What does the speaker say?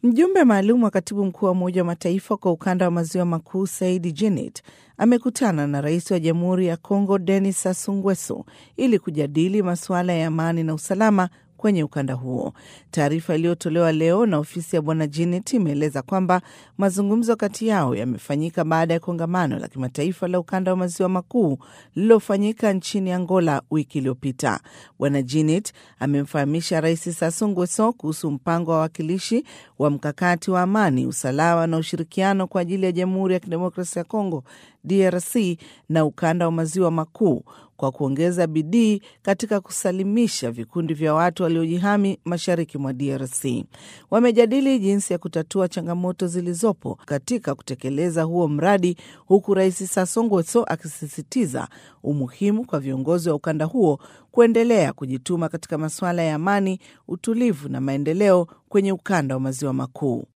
Mjumbe maalum wa katibu mkuu wa Umoja wa Mataifa kwa ukanda wa maziwa makuu Saidi Djinnit amekutana na rais wa Jamhuri ya Kongo Denis Sassou Nguesso ili kujadili masuala ya amani na usalama kwenye ukanda huo. Taarifa iliyotolewa leo na ofisi ya bwana Djinnit imeeleza kwamba mazungumzo kati yao yamefanyika baada ya kongamano la kimataifa la ukanda wa maziwa makuu lililofanyika nchini Angola wiki iliyopita. Bwana Djinnit amemfahamisha Rais Sassou Nguesso kuhusu mpango wa wawakilishi wa mkakati wa amani, usalama na ushirikiano kwa ajili ya Jamhuri ya Kidemokrasia ya Kongo DRC na ukanda wa maziwa makuu kwa kuongeza bidii katika kusalimisha vikundi vya watu waliojihami mashariki mwa DRC. Wamejadili jinsi ya kutatua changamoto zilizopo katika kutekeleza huo mradi, huku Rais Sassou Nguesso akisisitiza umuhimu kwa viongozi wa ukanda huo kuendelea kujituma katika masuala ya amani, utulivu na maendeleo kwenye ukanda wa maziwa makuu.